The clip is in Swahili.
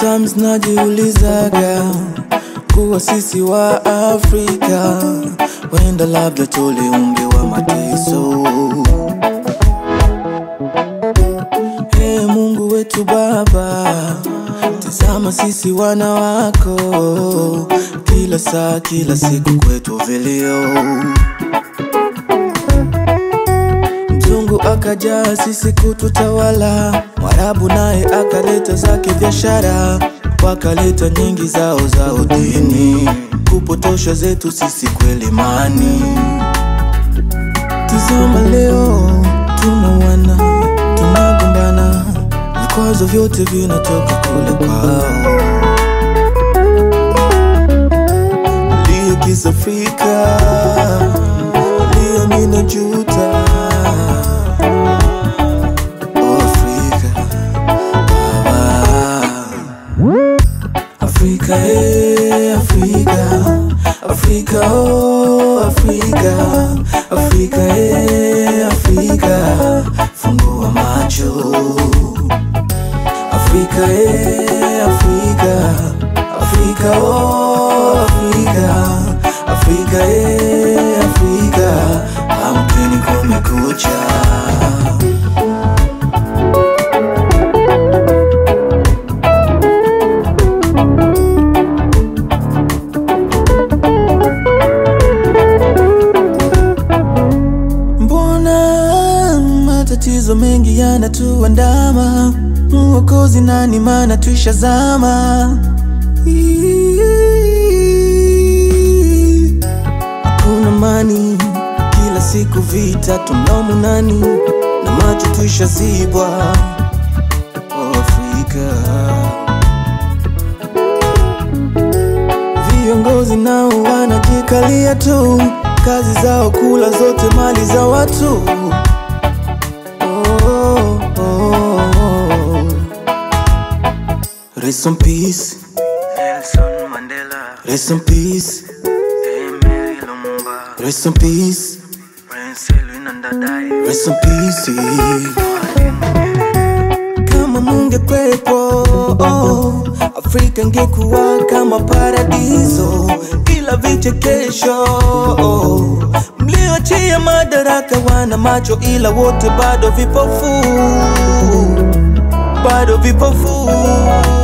Sometimes najiulizaga kuwa sisi wa Afrika wenda labda tuliumbiwa mateso. Hey, Mungu wetu Baba, tazama sisi wana wako, kila saa, kila siku kwetu vilio. Mzungu akaja sisi kututawala, Mwarabu naye akaleta zake biashara, wakaleta nyingi zao za udini, kupotosha zetu sisi kweli mani. Tizama leo tunawana, tunagombana, vikwazo vyote vinatoka kule kwao. Lia kisa Afrika, lia mina juta. Oh, Afrika, Baba. Afrika, eh, Afrika, Afrika, oh, Afrika, Afrika, eh, Afrika, fungua macho. Afrika, eh, Afrika, Afrika, oh, Afrika, Afrika, eh, Afrika, amkeni kumekucha. Mbona matatizo mengi yanatuandama? Mwokozi nani? Maana tuishazama. Hakuna mani, kila siku vita, tunaumu nani na macho tuishazibwa. Oh, Afrika, viongozi nao wanajikalia tu, kazi zao kula zote mali za watu. Oh, oh, oh. Rest in peace, Nelson Mandela, rest in peace, Emery Lumumba, rest in peace, Prince Elwin Ndadaye, rest in peace. Kama mungekwepo oh, Afrika ingekuwa kama paradiso, ila vichekesho oh, mliochia madaraka wana macho, ila wote bado vipofu, bado vipofu.